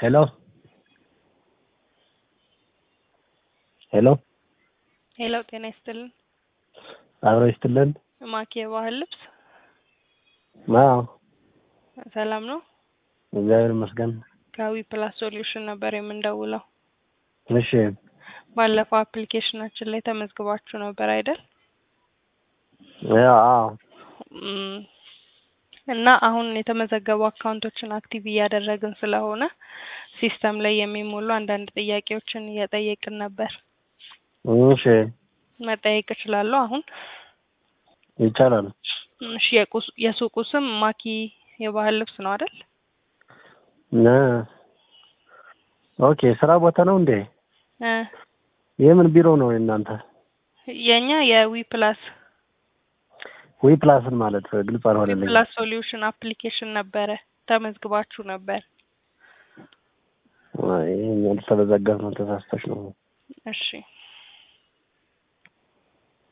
ሄሎ ሄሎ ሄሎ ጤና ይስጥልን። አብሮ ይስጥልን። ማኪ የባህል ልብስ አዎ ሰላም ነው። እግዚአብሔር ይመስገን። ከዊ ፕላስ ሶሉሽን ነበር የምንደውለው። እሺ ባለፈው አፕሊኬሽናችን ላይ ተመዝግባችሁ ነበር አይደል? ያው አዎ እም፣ እና አሁን የተመዘገቡ አካውንቶችን አክቲቭ እያደረግን ስለሆነ ሲስተም ላይ የሚሞሉ አንዳንድ ጥያቄዎችን እየጠየቅን ነበር። እሺ መጠየቅ እችላለሁ አሁን? ይቻላል። እሺ የቁስ- የሱቁ ስም ማኪ የባህል ልብስ ነው አይደል? ነ ኦኬ ስራ ቦታ ነው እንዴ? እ የምን ቢሮ ነው የእናንተ? የኛ የዊ ፕላስ ዊ ፕላስን ማለት ግልጽ ዊ አልሆነልኝም። ፕላስ ሶሉሽን አፕሊኬሽን ነበረ ተመዝግባችሁ ነበር። አይ ይሄኛው ተዘጋት ነው ተሳስተሽ ነው። እሺ